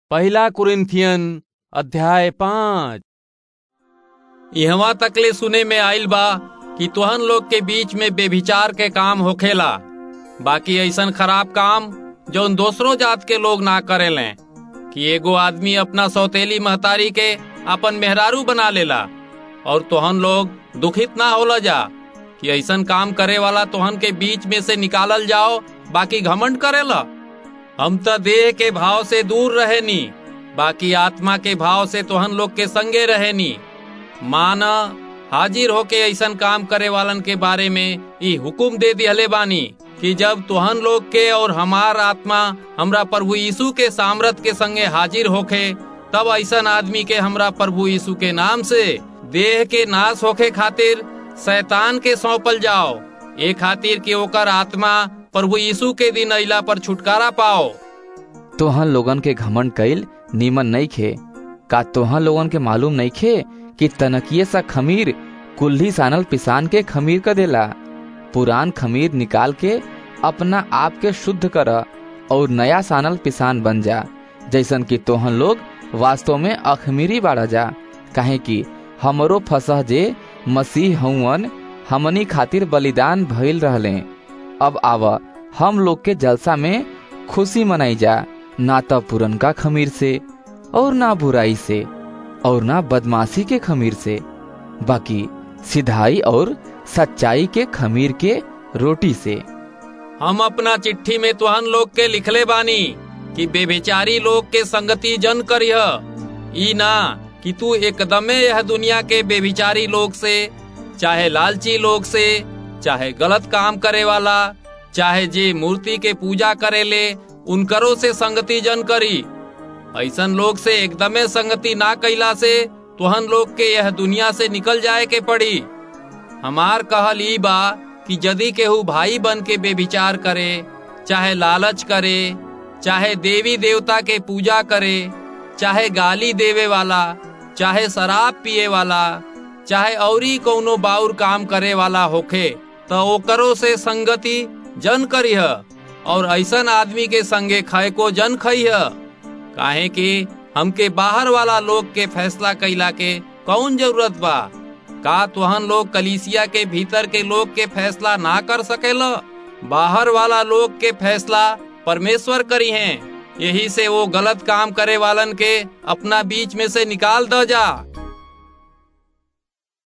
पहला कुरिन्थियन अध्याय पाँच इहवा तकले सुने में आइल बा कि तुहन लोग के बीच में बेभिचार के काम होखेला बाकी ऐसन खराब काम जौन दोसरों जात के लोग ना करेले कि एगो आदमी अपना सौतेली महतारी के अपन मेहरारू बना लेला और तुहन लोग दुखित ना होला जा कि ऐसन काम करे वाला तुहन के बीच में से निकालल जाओ बाकी घमंड करेला हम त देह के भाव से दूर रहेनी बाकी आत्मा के भाव से तुहन लोग के संगे रहेनी मान हाजिर होके ऐसन काम करे वालन के बारे में ई हुकुम दे दिहले बानी कि जब तुहन लोग के और हमार आत्मा हमरा प्रभु यीशु के सामर्थ के संगे हाजिर होखे तब ऐसन आदमी के हमरा प्रभु यीशु के नाम से देह के नाश होखे खातिर शैतान के सौंपल जाओ ए खातिर कि ओकर आत्मा प्रभु यीशु के दिन अइला पर छुटकारा पाओ तोहन लोगन के घमंड कईल नीमन नहीं खे का तोहन लोगन के मालूम नहीं खे कि तनकिए सा खमीर कुल्ही सानल पिसान के खमीर कर देला पुरान खमीर निकाल के अपना आप के शुद्ध कर और नया सानल पिसान बन जा जैसन कि तोहन लोग वास्तव में अखमीरी बाड़ा जा काहे कि हमरो फसह जे मसीह हउवन हमनी खातिर बलिदान भइल रहले अब आव हम लोग के जलसा में खुशी मनाई जा ना तो पुरनका खमीर से और ना बुराई से और ना बदमाशी के खमीर से बाकी सिधाई और सच्चाई के खमीर के रोटी से हम अपना चिट्ठी में तुहन लोग के लिखले बानी कि बेबेचारी लोग के संगति जन करिह ई ना कि तू एकदमे यह दुनिया के बेबिचारी लोग से चाहे लालची लोग से चाहे गलत काम करे वाला चाहे जे मूर्ति के पूजा करे ले उनकरो से संगति जन करी ऐसन लोग से एकदमे संगति ना कैला से तुहन लोग के यह दुनिया से निकल जाए के पड़ी हमार कहल ई बा कि यदि केहू भाई बन के बेविचार करे चाहे लालच करे चाहे देवी देवता के पूजा करे चाहे गाली देवे वाला चाहे शराब पिए वाला चाहे औरी कौनो बाउर काम करे वाला होखे तो ओकरो से संगति जन करिह और ऐसन आदमी के संगे खाए को जन खइह काहे कि हमके बाहर वाला लोग के फैसला कैला के कौन जरूरत बा का तुहन लोग कलीसिया के भीतर के लोग के फैसला ना कर सकेला बाहर वाला लोग के फैसला परमेश्वर करी हैं यही से वो गलत काम करे वालन के अपना बीच में से निकाल द जा